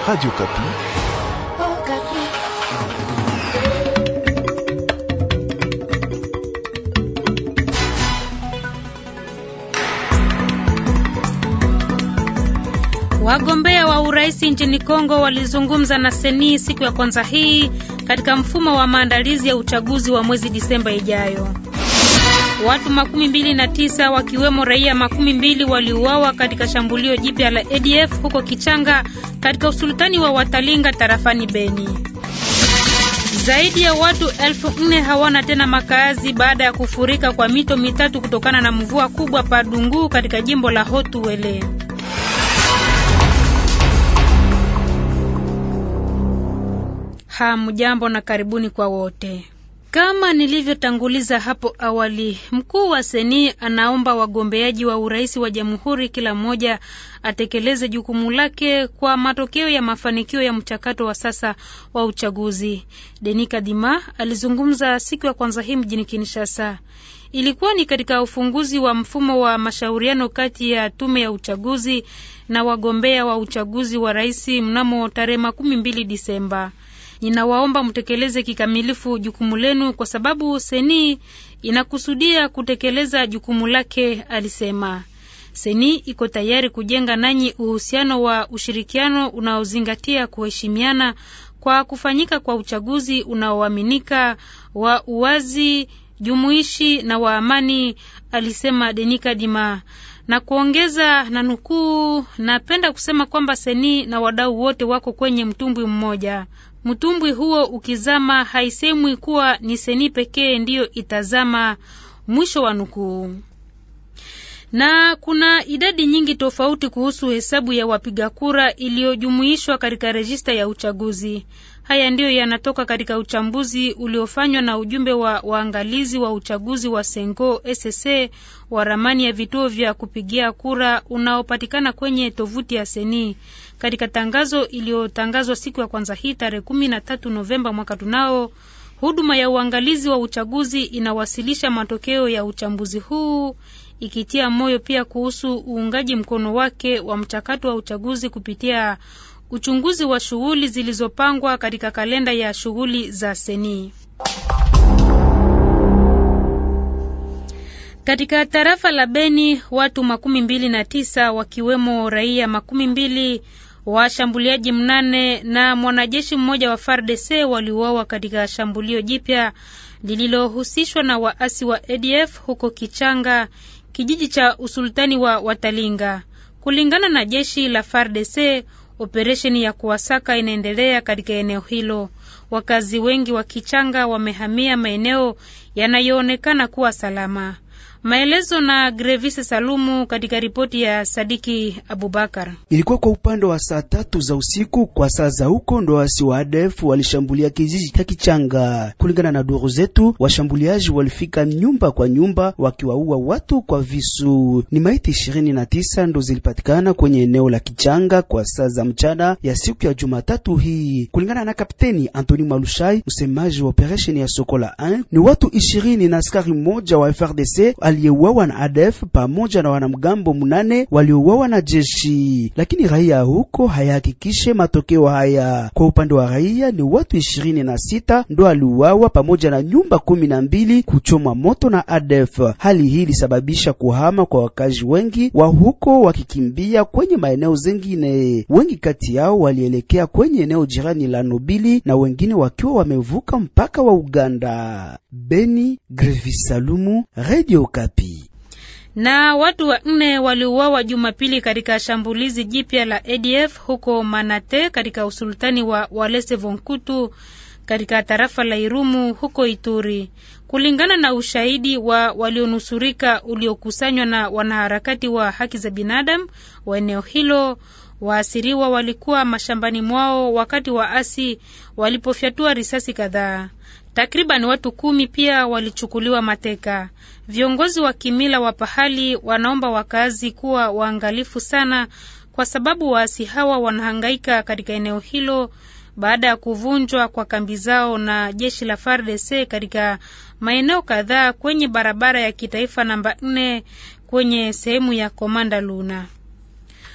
Radio Kapi. Oh, Kapi. Wagombea wa urais nchini Kongo walizungumza na Seni siku ya kwanza hii katika mfumo wa maandalizi ya uchaguzi wa mwezi Disemba ijayo. Watu makumi mbili na tisa wakiwemo raia makumi mbili waliuawa katika shambulio jipya la ADF huko Kichanga katika usultani wa Watalinga tarafani Beni. Zaidi ya watu elfu nne hawana tena makazi baada ya kufurika kwa mito mitatu kutokana na mvua kubwa Padungu katika jimbo la Hotuwele. Hamjambo na karibuni kwa wote. Kama nilivyotanguliza hapo awali, mkuu wa Seni anaomba wagombeaji wa urais wa jamhuri kila mmoja atekeleze jukumu lake kwa matokeo ya mafanikio ya mchakato wa sasa wa uchaguzi. Denis Kadima alizungumza siku ya kwanza hii mjini Kinshasa. Ilikuwa ni katika ufunguzi wa mfumo wa mashauriano kati ya tume ya uchaguzi na wagombea wa uchaguzi wa rais mnamo tarehe makumi mbili Disemba. Ninawaomba mtekeleze kikamilifu jukumu lenu kwa sababu Seni inakusudia kutekeleza jukumu lake, alisema. Seni iko tayari kujenga nanyi uhusiano wa ushirikiano unaozingatia kuheshimiana kwa kufanyika kwa uchaguzi unaoaminika wa uwazi, jumuishi na wa amani, alisema Denika Dima na kuongeza na nukuu, napenda kusema kwamba Seni na wadau wote wako kwenye mtumbwi mmoja. Mtumbwi huo ukizama, haisemwi kuwa ni Seni pekee ndiyo itazama. Mwisho wa nukuu. Na kuna idadi nyingi tofauti kuhusu hesabu ya wapiga kura iliyojumuishwa katika rejista ya uchaguzi. Haya ndiyo yanatoka katika uchambuzi uliofanywa na ujumbe wa waangalizi wa uchaguzi wa Sengo SSC wa ramani ya vituo vya kupigia kura unaopatikana kwenye tovuti ya Seni. Katika tangazo iliyotangazwa siku ya kwanza hii tarehe kumi na tatu Novemba mwaka tunao, huduma ya uangalizi wa uchaguzi inawasilisha matokeo ya uchambuzi huu ikitia moyo pia kuhusu uungaji mkono wake wa mchakato wa uchaguzi kupitia uchunguzi wa shughuli zilizopangwa katika kalenda ya shughuli za Seni. Katika tarafa la Beni watu makumi mbili na tisa wakiwemo raia makumi mbili washambuliaji mnane na mwanajeshi mmoja wa FARDC waliuawa katika shambulio jipya lililohusishwa na waasi wa ADF huko Kichanga, kijiji cha usultani wa Watalinga. Kulingana na jeshi la FARDC, operesheni ya kuwasaka inaendelea katika eneo hilo. Wakazi wengi wa Kichanga wamehamia maeneo yanayoonekana kuwa salama. Maelezo na Grevis Salumu katika ripoti ya Sadiki Abubakar. Ilikuwa kwa upande wa saa tatu za usiku kwa saa za huko, ndo wasi wa ADF walishambulia kijiji cha Kichanga. Kulingana na duru zetu, washambuliaji walifika nyumba kwa nyumba wakiwaua watu kwa visu. Ni maiti ishirini na tisa ndo zilipatikana kwenye eneo la Kichanga kwa saa za mchana ya siku ya Jumatatu hii. Kulingana na Kapteni Antoni Malushai, msemaji wa operesheni ya Sokola 1, ni watu ishirini na askari mmoja wa FRDC aliyeuawa na ADF pamoja na wanamgambo munane waliouawa na jeshi, lakini raia huko hayahakikishe matokeo haya. Kwa upande wa raia ni watu ishirini na sita ndo aliuawa pamoja na nyumba kumi na mbili kuchomwa moto na ADF. Hali hii ilisababisha kuhama kwa wakazi wengi wa huko wakikimbia kwenye maeneo zengine. Wengi kati yao walielekea kwenye eneo jirani la Nobili na wengine wakiwa wamevuka mpaka wa Uganda. Beni, Grevis Salumu, Radio Kapi. Na watu wanne waliuawa Jumapili katika shambulizi jipya la ADF huko Manate katika usultani wa Walese Vonkutu katika tarafa la Irumu huko Ituri. Kulingana na ushahidi wa walionusurika uliokusanywa na wanaharakati wa haki za binadamu wa eneo hilo, waasiriwa walikuwa mashambani mwao wakati waasi walipofyatua risasi kadhaa. Takriban watu kumi pia walichukuliwa mateka. Viongozi wa kimila wa pahali wanaomba wakazi kuwa waangalifu sana, kwa sababu waasi hawa wanahangaika katika eneo hilo baada ya kuvunjwa kwa kambi zao na jeshi la FARDC katika maeneo kadhaa kwenye barabara ya kitaifa namba nne kwenye sehemu ya Komanda Luna.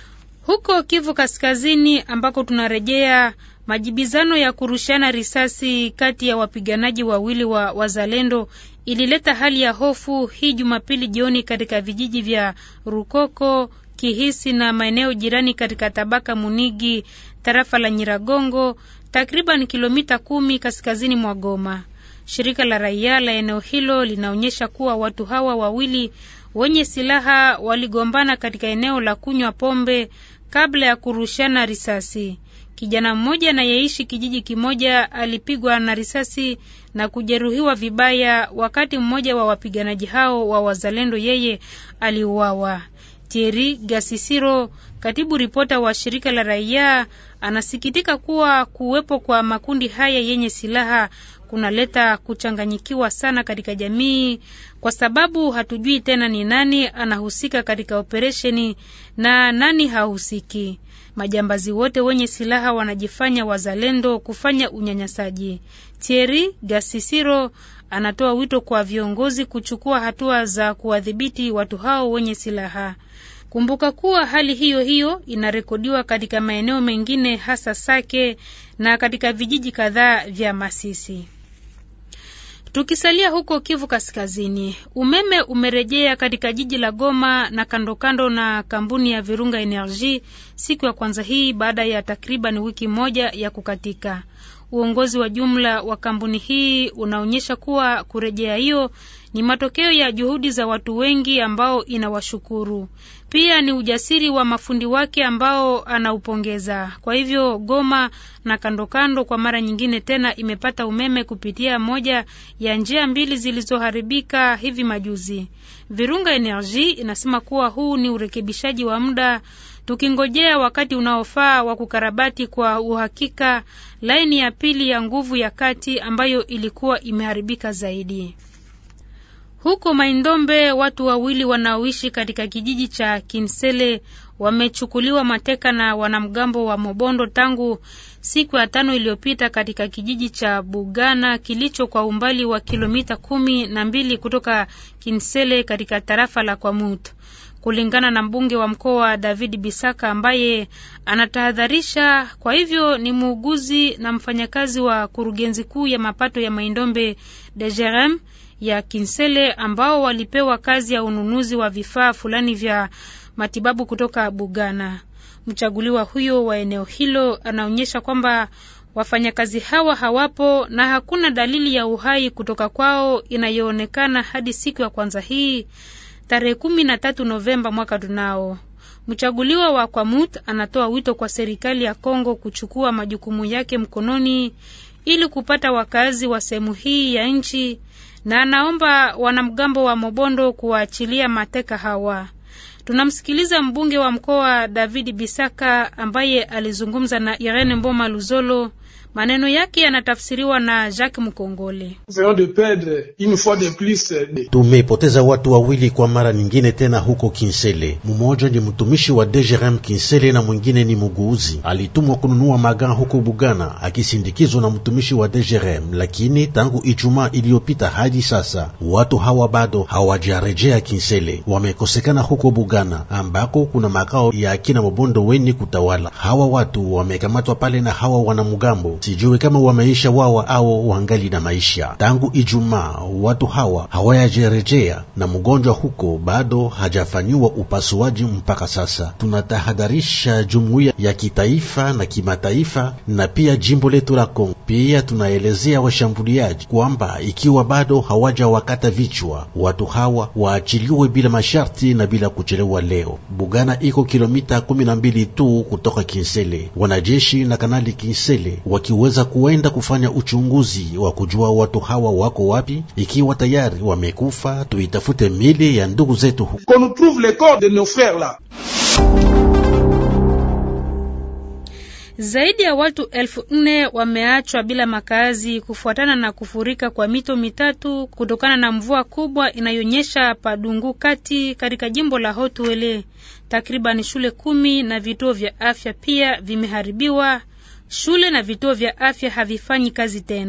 Huko Kivu Kaskazini ambako tunarejea majibizano ya kurushiana risasi kati ya wapiganaji wawili wa wazalendo ilileta hali ya hofu hii Jumapili jioni katika vijiji vya Rukoko, Kihisi na maeneo jirani katika tabaka Munigi, tarafa la Nyiragongo, takriban kilomita kumi kaskazini mwa Goma. Shirika la raia la eneo hilo linaonyesha kuwa watu hawa wawili wenye silaha waligombana katika eneo la kunywa pombe kabla ya kurushana risasi. Kijana mmoja anayeishi kijiji kimoja alipigwa na risasi na kujeruhiwa vibaya, wakati mmoja wa wapiganaji hao wa wazalendo yeye aliuawa. Thierry Gasisiro, katibu ripota wa shirika la raia, anasikitika kuwa kuwepo kwa makundi haya yenye silaha kunaleta kuchanganyikiwa sana katika jamii, kwa sababu hatujui tena ni nani anahusika katika operesheni na nani hahusiki. Majambazi wote wenye silaha wanajifanya wazalendo kufanya unyanyasaji. Thierry Gasisiro anatoa wito kwa viongozi kuchukua hatua za kuwadhibiti watu hao wenye silaha. Kumbuka kuwa hali hiyo hiyo inarekodiwa katika maeneo mengine hasa Sake na katika vijiji kadhaa vya Masisi. Tukisalia huko Kivu Kaskazini, umeme umerejea katika jiji la Goma na kandokando kando na kampuni ya Virunga Energy siku ya kwanza hii baada ya takriban wiki moja ya kukatika. Uongozi wa jumla wa kampuni hii unaonyesha kuwa kurejea hiyo ni matokeo ya juhudi za watu wengi ambao inawashukuru. Pia ni ujasiri wa mafundi wake ambao anaupongeza. Kwa hivyo Goma na kando kando kwa mara nyingine tena imepata umeme kupitia moja ya njia mbili zilizoharibika hivi majuzi. Virunga Energy inasema kuwa huu ni urekebishaji wa muda tukingojea wakati unaofaa wa kukarabati kwa uhakika laini ya pili ya nguvu ya kati ambayo ilikuwa imeharibika zaidi. Huko Maindombe watu wawili wanaoishi katika kijiji cha Kinsele wamechukuliwa mateka na wanamgambo wa Mobondo tangu siku ya tano iliyopita katika kijiji cha Bugana kilicho kwa umbali wa kilomita kumi na mbili kutoka Kinsele katika tarafa la Kwamut. Kulingana na mbunge wa mkoa David Bisaka ambaye anatahadharisha, kwa hivyo ni muuguzi na mfanyakazi wa kurugenzi kuu ya mapato ya Maindombe DGRM ya Kinsele ambao walipewa kazi ya ununuzi wa vifaa fulani vya matibabu kutoka Bugana. Mchaguliwa huyo wa eneo hilo anaonyesha kwamba wafanyakazi hawa hawapo na hakuna dalili ya uhai kutoka kwao inayoonekana hadi siku ya kwanza hii tarehe kumi na tatu Novemba mwaka tunao. Mchaguliwa wa Kwamut anatoa wito kwa serikali ya Kongo kuchukua majukumu yake mkononi ili kupata wakazi wa sehemu hii ya nchi na anaomba wanamgambo wa Mobondo kuwaachilia mateka hawa. Tunamsikiliza mbunge wa mkoa David Bisaka ambaye alizungumza na Irene Mboma Luzolo. Maneno yake yanatafsiriwa na Jacques Mkongole. Tumepoteza watu wawili kwa mara nyingine tena huko Kinsele. Mmoja ni mtumishi wa DGRM Kinsele na mwingine ni muguuzi, alitumwa kununua magaa huko Bugana akisindikizwa na mtumishi wa DGRM, lakini tangu Ijumaa iliyopita hadi sasa watu hawa bado hawajarejea Kinsele, wamekosekana huko Bugana ambako kuna makao ya akina Mobondo weni kutawala. Hawa watu wamekamatwa pale na hawa wanamgambo sijui kama wameisha wawa au wangali na maisha. Tangu Ijumaa watu hawa hawayajerejea na mgonjwa huko bado hajafanyiwa upasuaji mpaka sasa. Tunatahadharisha jumuiya ya kitaifa na kimataifa na pia jimbo letu la Kongo. Pia tunaelezea washambuliaji kwamba ikiwa bado hawaja wakata vichwa, watu hawa waachiliwe bila masharti na bila kuchelewa. Leo Bugana iko kilomita kumi na mbili tu kutoka Kinsele. Wanajeshi na kanali Kinsele wakiweza kuenda kufanya uchunguzi wa kujua watu hawa wako wapi. Ikiwa tayari wamekufa, tuitafute mili ya ndugu zetu huko. Zaidi ya watu elfu nne wameachwa bila makazi kufuatana na kufurika kwa mito mitatu kutokana na mvua kubwa inayonyesha Padungu kati katika jimbo la Haut-Uele. Takriban shule kumi na vituo vya afya pia vimeharibiwa. Shule na vituo vya afya havifanyi kazi tena.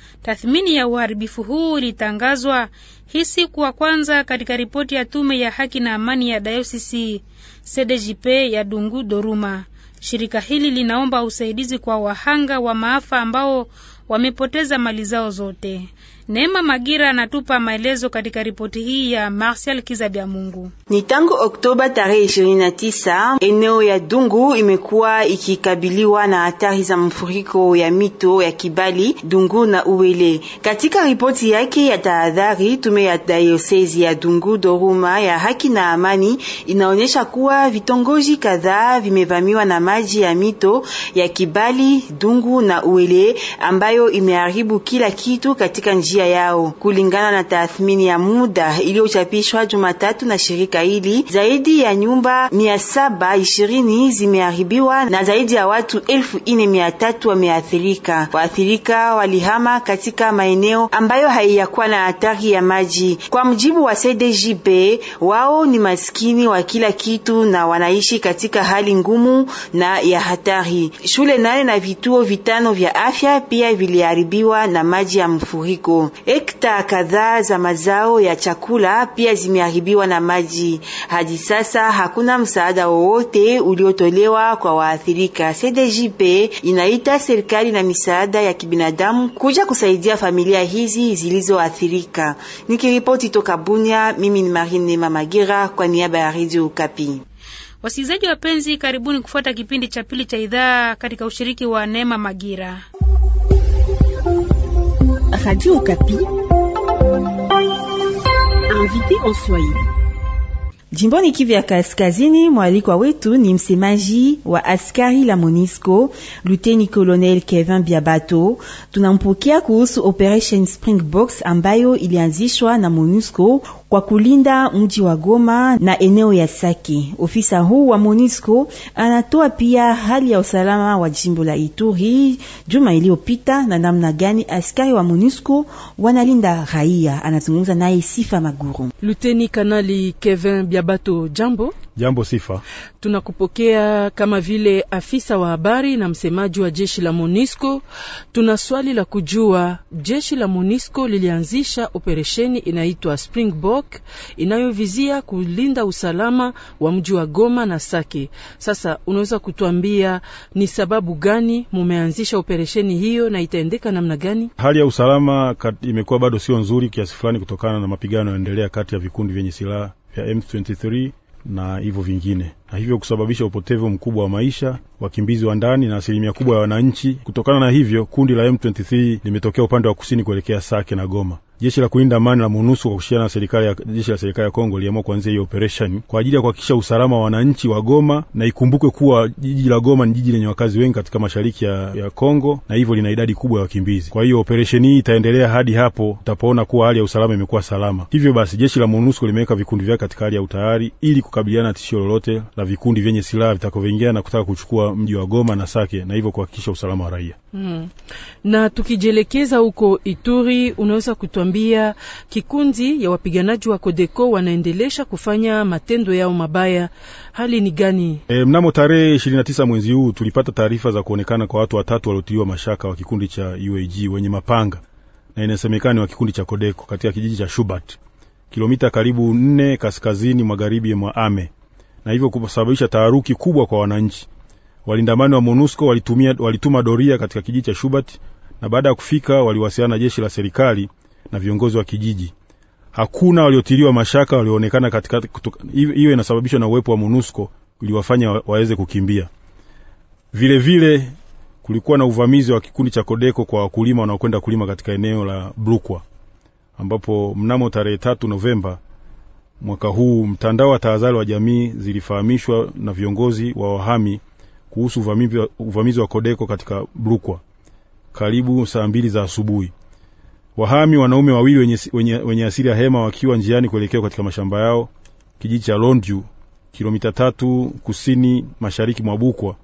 Tathmini ya uharibifu huu ilitangazwa hii siku wa kwanza katika ripoti ya tume ya haki na amani ya dayosisi CDJP ya Dungu Doruma. Shirika hili linaomba usaidizi kwa wahanga wa maafa ambao wamepoteza mali zao zote. Neema Magira anatupa maelezo katika ripoti hii ya Martial Kizabia Mungu. Ni tangu Oktoba tarehe 29 eneo ya Dungu imekuwa ikikabiliwa na hatari za mfuriko ya mito ya Kibali, Dungu na Uwele. Katika ripoti yake ya tahadhari, tume ya dayosezi ya Dungu Doruma ya haki na amani inaonyesha kuwa vitongoji kadhaa vimevamiwa na maji ya mito ya Kibali, Dungu na Uwele ambayo imeharibu kila kitu katika njia yao. Kulingana na tathmini ya muda iliyochapishwa Jumatatu na shirika hili, zaidi ya nyumba mia saba ishirini zimeharibiwa na zaidi ya watu elfu ine mia tatu wameathirika. Waathirika walihama katika maeneo ambayo haiyakuwa na hatari ya maji. Kwa mjibu wa CDJP, wao ni maskini wa kila kitu na wanaishi katika hali ngumu na ya hatari. Shule nane na vituo vitano vya afya pia viliharibiwa na maji ya mfuriko. Hekta kadhaa za mazao ya chakula pia zimeharibiwa na maji. Hadi sasa hakuna msaada wowote uliotolewa kwa waathirika. CDJP inaita serikali na misaada ya kibinadamu kuja kusaidia familia hizi zilizoathirika. Nikiripoti toka Bunia, mimi ni Marine Mamagira kwa niaba ya Radio Okapi. Wasikilizaji wapenzi, karibuni kufuata kipindi cha pili cha idhaa katika ushiriki wa Neema Magira. Radio Okapi. Invité en Swahili. Jimboni Kivu ya Kaskazini, mwalikwa wetu ni msemaji wa askari la Monisco, Luteni Colonel Kevin Biabato. Tunampokea kuhusu Operation Springboks ambayo ilianzishwa na Monisco kwa kulinda mji wa Goma na eneo ya Sake. Ofisa huu wa Monisco anatoa pia hali ya usalama wa jimbo la Ituri juma iliyopita na namna gani askari wa Monisco wanalinda raia. Anazungumza naye Sifa Maguru. Luteni Kanali Kevin Biabato, jambo. Jambo Sifa, tunakupokea kama vile afisa wa habari na msemaji wa jeshi la Monisco. Tuna swali la kujua, jeshi la Monisco lilianzisha operesheni inaitwa Springbok inayovizia kulinda usalama wa mji wa Goma na Sake. Sasa unaweza kutuambia ni sababu gani mumeanzisha operesheni hiyo na itaendeka namna gani? hali ya usalama imekuwa bado sio nzuri kiasi fulani, kutokana na mapigano yanayoendelea kati ya vikundi vyenye silaha vya M23 na hivyo vingine, na hivyo kusababisha upotevu mkubwa wa maisha, wakimbizi wa ndani na asilimia kubwa ya wananchi. Kutokana na hivyo, kundi la M23 limetokea upande wa kusini kuelekea Sake na Goma. Jeshi la kulinda amani la MONUSCO kwa kushirikiana na serikali ya jeshi la serikali ya Kongo liamua kuanzia hiyo operation kwa ajili ya kuhakikisha usalama wa wananchi wa Goma, na ikumbukwe kuwa jiji la Goma ni jiji lenye wakazi wengi katika mashariki ya, ya Kongo na hivyo lina idadi kubwa ya wakimbizi. Kwa hiyo operation hii itaendelea hadi hapo utapoona kuwa hali ya usalama imekuwa salama. Hivyo basi jeshi la MONUSCO limeweka vikundi vyake katika hali ya utayari ili kukabiliana na tishio lolote la vikundi vyenye silaha vitakavyoingia na kutaka kuchukua mji wa Goma na Sake na hivyo kuhakikisha usalama wa raia. Hmm. Na tukijielekeza huko Ituri, unaweza kutuambia kikundi ya wapiganaji wa Kodeko wanaendelesha kufanya matendo yao mabaya, hali ni gani? E, mnamo tarehe 29 mwezi huu tulipata taarifa za kuonekana kwa watu watatu waliotiliwa mashaka wa kikundi cha UAG wenye mapanga na inasemekana ni wa kikundi cha Kodeko katika kijiji cha Shubat kilomita karibu nne kaskazini magharibi mwa Ame na hivyo kusababisha taharuki kubwa kwa wananchi. Walindamani wa MONUSCO walitumia, walituma doria katika kijiji cha Shubat na baada ya kufika waliwasiliana na jeshi la serikali na viongozi wa kijiji. Hakuna waliotiliwa mashaka walioonekana katika. Hiyo inasababishwa na uwepo wa MONUSCO uliwafanya waweze kukimbia. Vile vile kulikuwa na uvamizi wa kikundi cha Kodeko kwa wakulima wanaokwenda kulima katika eneo la Brukwa, ambapo mnamo tarehe tatu Novemba mwaka huu mtandao wa tahadhari wa jamii zilifahamishwa na viongozi wa wahami kuhusu uvamizi, uvamizi wa Kodeko katika Brukwa karibu saa mbili za asubuhi. Wahami wanaume wawili wenye, wenye, wenye asili ya Hema wakiwa njiani kuelekea katika mashamba yao kijiji cha Londju kilomita tatu kusini mashariki mwa Bukwa.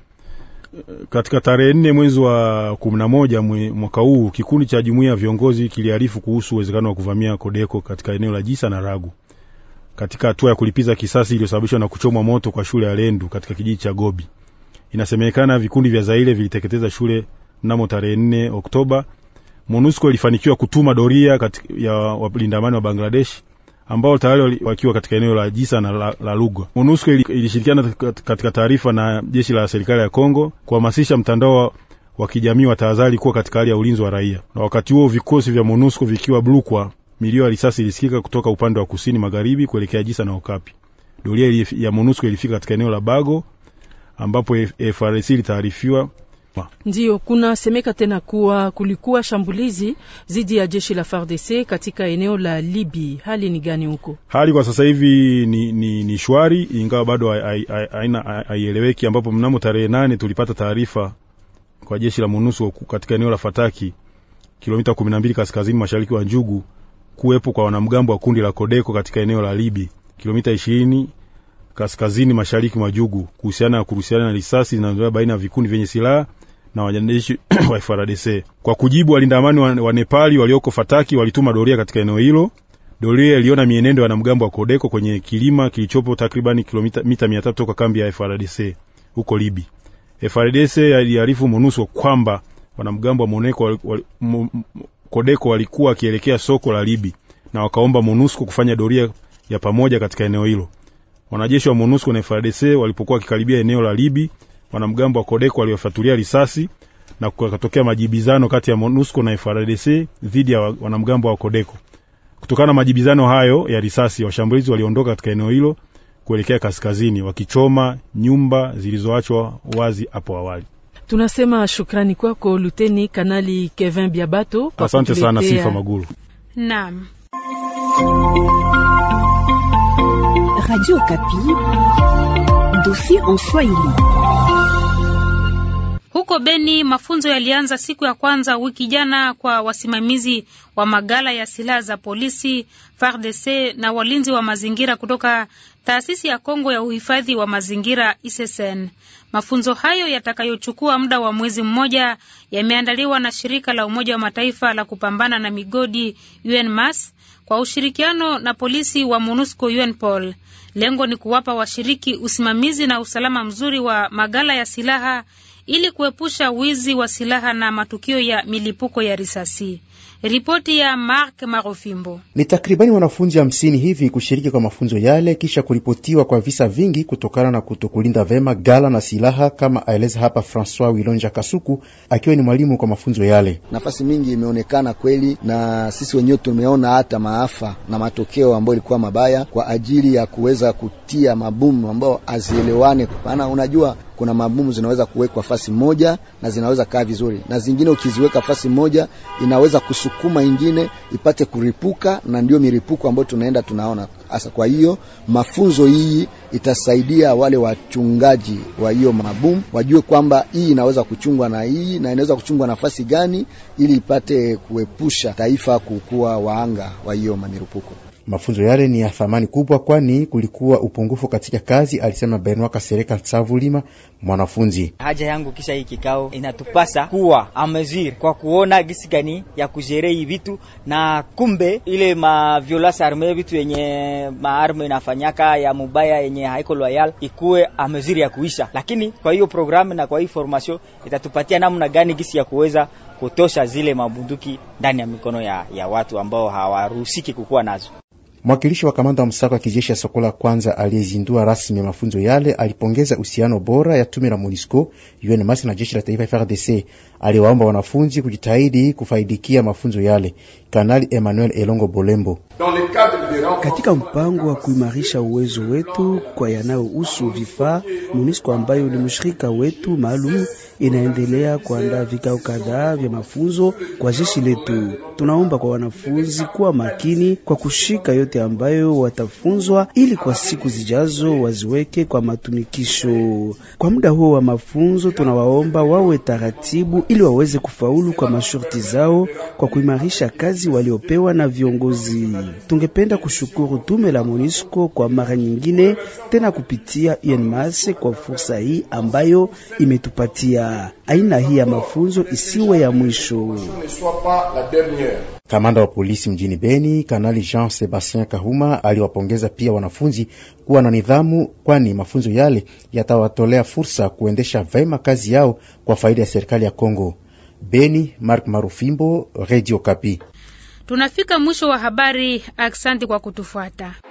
Katika tarehe nne mwezi wa kumi na moja mwaka huu kikundi cha jumuiya ya viongozi kiliarifu kuhusu uwezekano wa kuvamia Kodeko katika eneo la Jisa na Ragu katika hatua ya kulipiza kisasi iliyosababishwa na kuchomwa moto kwa shule ya Lendu katika kijiji cha Gobi. Inasemekana vikundi vya Zaire viliteketeza shule mnamo tarehe 4 Oktoba MONUSCO ilifanikiwa kutuma doria kati ya walinda amani wa Bangladesh ambao tayari wakiwa katika eneo la Jisa na la, la Lugwa. MONUSCO ilishirikiana katika taarifa na jeshi la serikali ya Kongo kuhamasisha mtandao wa kijamii wa tahadhari kuwa katika hali ya ulinzi wa raia, na wakati huo vikosi vya MONUSCO vikiwa Blukwa, milio ya risasi ilisikika kutoka upande wa kusini magharibi kuelekea Jisa na Okapi. Doria ya MONUSCO ilifika katika eneo la Bago ambapo FARDC ilitaarifiwa Ndiyo, kunasemeka tena kuwa kulikuwa shambulizi dhidi ya jeshi la FARDC katika eneo la Libi. Hali ni gani huko? Hali kwa sasa hivi ni, ni, ni shwari, ingawa bado haieleweki, ambapo mnamo tarehe nane tulipata taarifa kwa jeshi la MONUSCO katika eneo la Fataki, kilomita kumi na mbili kaskazini mashariki wa Njugu, kuwepo kwa wanamgambo wa kundi la Kodeko katika eneo la Libi, kilomita ishirini kaskazini mashariki mwa Jugu, kuhusiana na kuruhusiana na risasi zinazoendelea baina ya vikundi vyenye silaha na wanajeshi wa FARDC. Kwa kujibu, walinda amani wa, wa Nepali walioko Fataki walituma doria katika eneo hilo. Doria iliona mienendo ya wanamgambo wa Kodeko kwenye kilima kilichopo takriban kilomita mita mia tatu toka kambi ya FARDC huko Libi. FARDC aliarifu MONUSCO kwamba wanamgambo wa Moneko wali, wali, mo, Kodeko walikuwa wakielekea soko la Libi na wakaomba MONUSCO kufanya doria ya pamoja katika eneo hilo. Wanajeshi wa MONUSCO na FARDC walipokuwa wakikaribia eneo la Libi, wanamgambo wa Kodeko waliwafatulia risasi na kukatokea majibizano kati ya MONUSCO na FARDC dhidi ya wanamgambo wa Kodeko. Kutokana na majibizano hayo ya risasi, washambulizi waliondoka katika eneo hilo kuelekea kaskazini, wakichoma nyumba zilizoachwa wazi hapo awali. Tunasema shukrani kwako Luteni Kanali Kevin Biabato. Asante sana Sifa Magulu. Naam. Radio Kapi, dossier en Swahili. Huko Beni mafunzo yalianza siku ya kwanza wiki jana kwa wasimamizi wa magala ya silaha za polisi, FARDC na walinzi wa mazingira kutoka taasisi ya Kongo ya uhifadhi wa mazingira ISSN. Mafunzo hayo yatakayochukua muda wa mwezi mmoja yameandaliwa na shirika la Umoja wa Mataifa la kupambana na migodi UNMAS kwa ushirikiano na polisi wa MONUSCO UNPOL. Lengo ni kuwapa washiriki usimamizi na usalama mzuri wa magala ya silaha ili kuepusha wizi wa silaha na matukio ya milipuko ya risasi. Ripoti ya Mark Marofimbo. Ni takribani wanafunzi hamsini hivi kushiriki kwa mafunzo yale kisha kuripotiwa kwa visa vingi kutokana na kutokulinda vema gala na silaha, kama aeleza hapa Francois Wilonja Kasuku akiwa ni mwalimu kwa mafunzo yale. Nafasi mingi imeonekana kweli, na sisi wenyewe tumeona hata maafa na matokeo ambayo ilikuwa mabaya kwa ajili ya kuweza kutia mabomu ambayo hazielewane, maana unajua kuna mabomu zinaweza kuwekwa fasi moja na zinaweza kaa vizuri, na zingine ukiziweka fasi moja inaweza kusukuma ingine ipate kuripuka, na ndio miripuko ambayo tunaenda tunaona hasa. Kwa hiyo mafunzo hii itasaidia wale wachungaji wa hiyo mabomu wajue kwamba hii inaweza kuchungwa na hii na inaweza kuchungwa nafasi gani, ili ipate kuepusha taifa kukuwa waanga wa hiyo mamirupuko. Mafunzo yale ni ya thamani kubwa, kwani kulikuwa upungufu katika kazi, alisema Benoit Kasereka Savulima, mwanafunzi. Haja yangu kisha hii kikao inatupasa kuwa amezir kwa kuona gisi gani ya kujere hii vitu, na kumbe ile ma violence arme vitu yenye maarme inafanyaka ya mubaya yenye haiko loyal ikuwe ameziri ya kuisha, lakini kwa hiyo programu na kwa hii formation itatupatia namna gani gisi ya kuweza kutosha zile mabunduki ndani ya mikono ya, ya watu ambao hawaruhusiki kukuwa nazo. Mwakilishi wa kamanda wa msako wa kijeshi ya Sokola kwanza aliyezindua rasmi mafunzo yale alipongeza uhusiano bora ya tume la MONUSCO UNMAS na jeshi la taifa FARDC. Aliwaomba wanafunzi kujitahidi kufaidikia mafunzo yale. Kanali Emmanuel Elongo Bolembo: katika mpango wa kuimarisha uwezo wetu kwa yanayohusu vifaa, MONUSCO ambayo ni mshirika wetu maalum inaendelea kuandaa vikao kadhaa vya mafunzo kwa jeshi letu. Tunaomba kwa wanafunzi kuwa makini kwa kushika yote ambayo watafunzwa, ili kwa siku zijazo waziweke kwa matumikisho. Kwa muda huo wa mafunzo, tunawaomba wawe taratibu, ili waweze kufaulu kwa masharti zao kwa kuimarisha kazi waliopewa na viongozi. Tungependa kushukuru tume la MONUSCO kwa mara nyingine tena kupitia UNMAS kwa fursa hii ambayo imetupatia. Aina hii ya mafunzo isiwe ya mwisho. Kamanda wa polisi mjini Beni, Kanali Jean Sebastien Kahuma aliwapongeza pia wanafunzi kuwa na nidhamu, kwani mafunzo yale yatawatolea fursa kuendesha vema kazi yao kwa faida ya serikali ya Kongo. Beni, Mark Marufimbo, Radio Kapi. Tunafika mwisho wa habari. Aksanti kwa kutufuata.